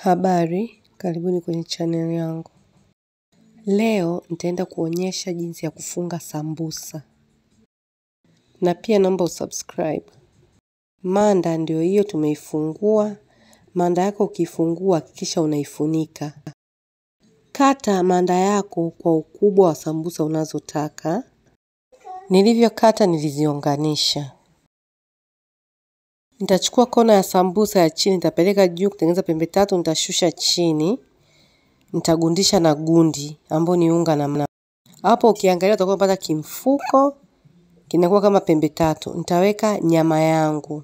Habari, karibuni kwenye channel yangu. Leo nitaenda kuonyesha jinsi ya kufunga sambusa. Na pia naomba usubscribe. Manda ndio hiyo tumeifungua. Manda yako ukifungua hakikisha unaifunika. Kata manda yako kwa ukubwa wa sambusa unazotaka. Nilivyokata niliziunganisha. Nitachukua kona ya sambusa ya chini, nitapeleka juu kutengeneza pembe tatu, nitashusha chini. Nitagundisha na gundi ambao ni unga na mna. Hapo ukiangalia utakuwa unapata kimfuko kinakuwa kama pembe tatu. Nitaweka nyama yangu.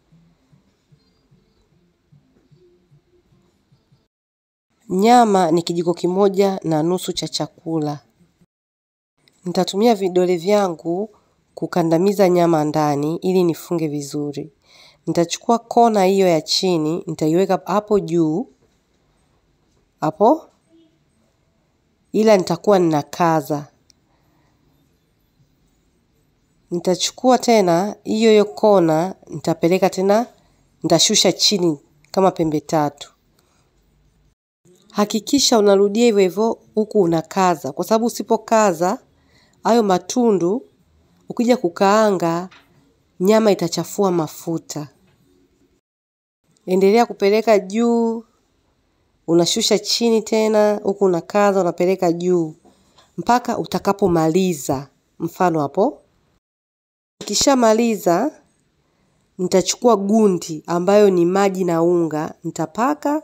Nyama ni kijiko kimoja na nusu cha chakula. Nitatumia vidole vyangu kukandamiza nyama ndani ili nifunge vizuri. Nitachukua kona hiyo ya chini, nitaiweka hapo juu, hapo, ila nitakuwa ninakaza. Nitachukua tena hiyo hiyo kona, nitapeleka tena, nitashusha chini kama pembe tatu. Hakikisha unarudia hivyo hivyo huku unakaza, kwa sababu usipokaza hayo matundu ukija kukaanga nyama itachafua mafuta. Endelea kupeleka juu, unashusha chini tena, huku unakaza, unapeleka juu mpaka utakapomaliza. Mfano hapo. Nikishamaliza, nitachukua gundi ambayo ni maji na unga, nitapaka,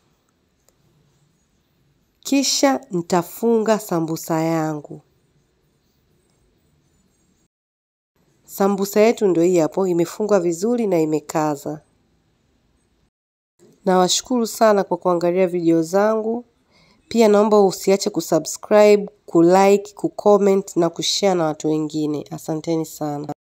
kisha nitafunga sambusa yangu. Sambusa yetu ndio hii hapo, imefungwa vizuri na imekaza. Nawashukuru sana kwa kuangalia video zangu. Pia naomba usiache kusubscribe, kulike, kucomment na kushare na watu wengine. Asanteni sana.